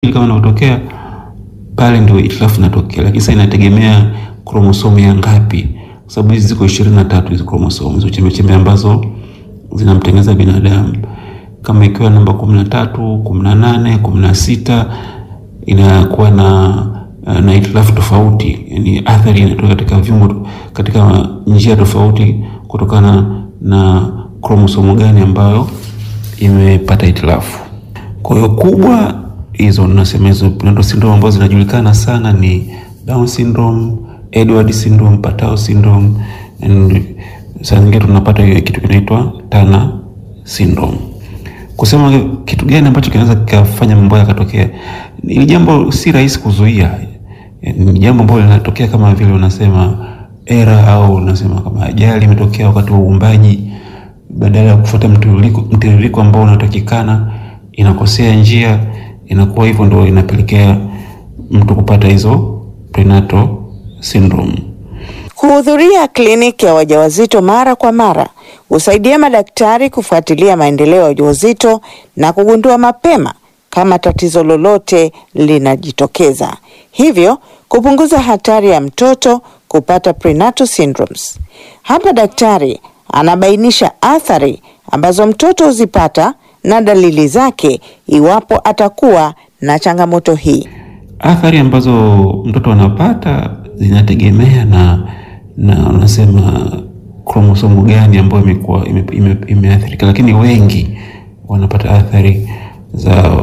kama inavyotokea pale ndio itilafu inatokea, lakini sasa inategemea kromosomu ya ngapi, kwa sababu hizi ziko ishirini na tatu hizo kromosomu hizo chembechembe ambazo zinamtengeneza binadamu. Kama ikiwa namba kumi na tatu, kumi na nane, kumi na sita inakuwa na na itilafu tofauti, yani athari inatoka katika viungo, katika njia tofauti kutokana na kromosomu gani ambayo imepata itilafu. Kwa hiyo kubwa hizo nasema hizo prenatal syndrome ambazo zinajulikana sana ni Down syndrome, Edward syndrome, Patau syndrome and saa nyingine tunapata hiyo kitu kinaitwa Turner syndrome. Kusema kitu gani ambacho kinaweza kikafanya mambo yakatokea, ili jambo si rahisi kuzuia. Ni jambo ambalo linatokea kama vile unasema era au unasema kama ajali imetokea wakati wa uumbaji, badala ya kufuata mtiririko mtiririko ambao unatakikana inakosea njia, inakuwa hivyo, ndio inapelekea mtu kupata hizo prenatal syndrome. Kuhudhuria kliniki ya wajawazito mara kwa mara husaidia madaktari kufuatilia maendeleo ya ujauzito na kugundua mapema kama tatizo lolote linajitokeza, hivyo kupunguza hatari ya mtoto kupata prenatal syndromes. Hapa daktari anabainisha athari ambazo mtoto huzipata na dalili zake iwapo atakuwa na changamoto hii. Athari ambazo mtoto anapata zinategemea na na unasema kromosomu gani ambayo imekuwa imeathirika, ime, ime lakini wengi wanapata athari za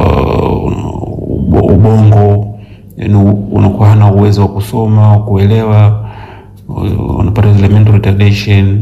uh, ubongo, yani unakuwa hana uwezo wa kusoma au kuelewa, wanapata zile mental retardation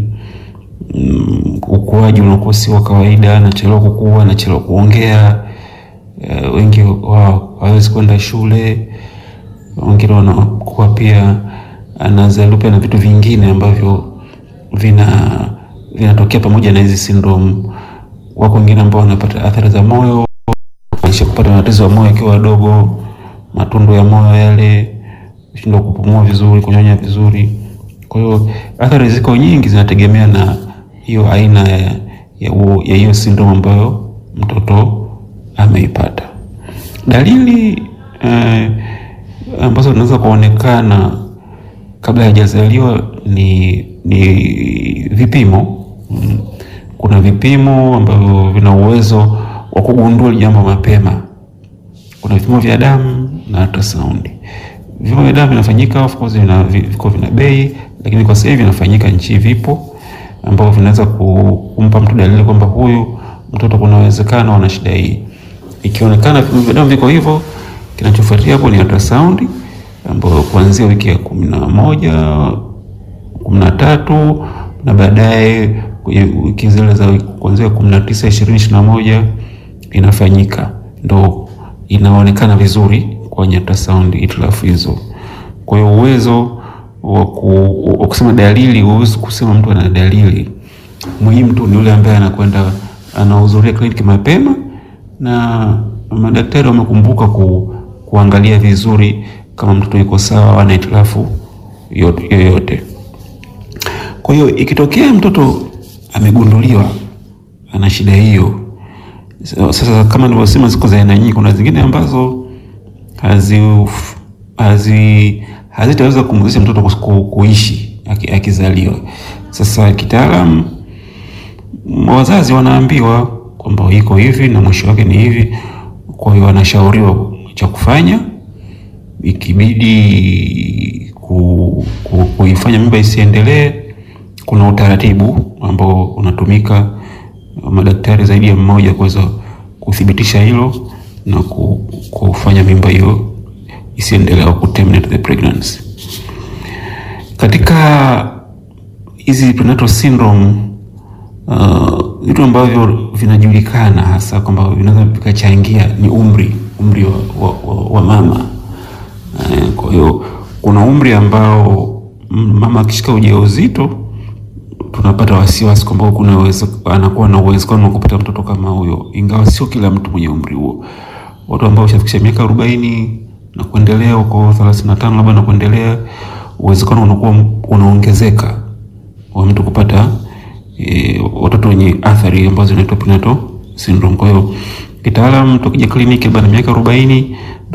um, ukuaji unakuwa si wa kawaida, anachelewa kukua, anachelewa kuongea. Uh, wengi hawawezi kwenda shule, wengine wanakuwa pia anazaliwa na vitu vingine ambavyo vina vinatokea pamoja na hizi syndrome. Wako wengine ambao wanapata athari za moyo, kisha kupata matatizo ya moyo akiwa wadogo, matundu ya moyo yale, kushindwa kupumua vizuri, kunyonya vizuri. Kwa hiyo athari ziko nyingi, zinategemea na hiyo aina ya ya hiyo syndrome ambayo mtoto ameipata. Dalili eh, ambazo zinaweza kuonekana kabla hajazaliwa ni ni vipimo. Kuna vipimo ambavyo vina uwezo wa kugundua jambo mapema. Kuna vipimo vya damu na ultrasound. Vipimo vya damu vinafanyika, of course, vina viko vina bei, lakini kwa sasa hivi vinafanyika nchi, vipo ambavyo vinaweza kumpa mtu dalili kwamba huyu mtoto kuna uwezekano ana shida hii. Ikionekana vipimo vya damu viko hivyo, kinachofuatia hapo ni ultrasound ambayo kuanzia wiki ya kumi na moja kumi na tatu na baadaye kwenye wiki zile za kuanzia kumi na tisa ishirini ishirini na moja inafanyika, ndo inaonekana vizuri kwenye ultrasound itilafu hizo. Kwa hiyo uwezo wa kusema dalili, huwezi kusema mtu ana dalili. Muhimu tu ni yule ambaye anakwenda anahudhuria kliniki mapema na madaktari wamekumbuka ku, kuangalia vizuri kama mtoto yuko sawa, ana itilafu yoyote. Kwa hiyo ikitokea mtoto amegunduliwa ana shida hiyo, sasa kama nilivyosema, ziko za aina nyingi. Kuna zingine ambazo hazi hazi hazitaweza kumwezesha mtoto kuishi akizaliwa. Sasa kitaalam, wazazi wanaambiwa kwamba iko hivi na mwisho wake ni hivi, kwa hiyo wanashauriwa cha kufanya ikibidi ku, ku, kuifanya mimba isiendelee, kuna utaratibu ambao unatumika madaktari zaidi ya mmoja kuweza kuthibitisha hilo na ku, kufanya mimba hiyo isiendelee au ku terminate the pregnancy. Katika hizi prenatal syndrome vitu uh, ambavyo vinajulikana hasa kwamba vinaweza vikachangia ni umri umri wa, wa, wa, wa mama kwa hiyo kuna umri ambao mama akishika ujauzito tunapata wasiwasi kwamba kuna uwezo anakuwa na uwezekano wa kupata mtoto kama huyo, ingawa sio kila mtu mwenye umri huo. Watu ambao washafikisha miaka arobaini na kuendelea huko thelathini na tano labda na kuendelea, uwezekano unakuwa unaongezeka wa mtu kupata e, watoto wenye athari ambazo zinaitwa prenatal syndrome. Kwa hiyo kitaalamu tukija kliniki baada ya miaka arobaini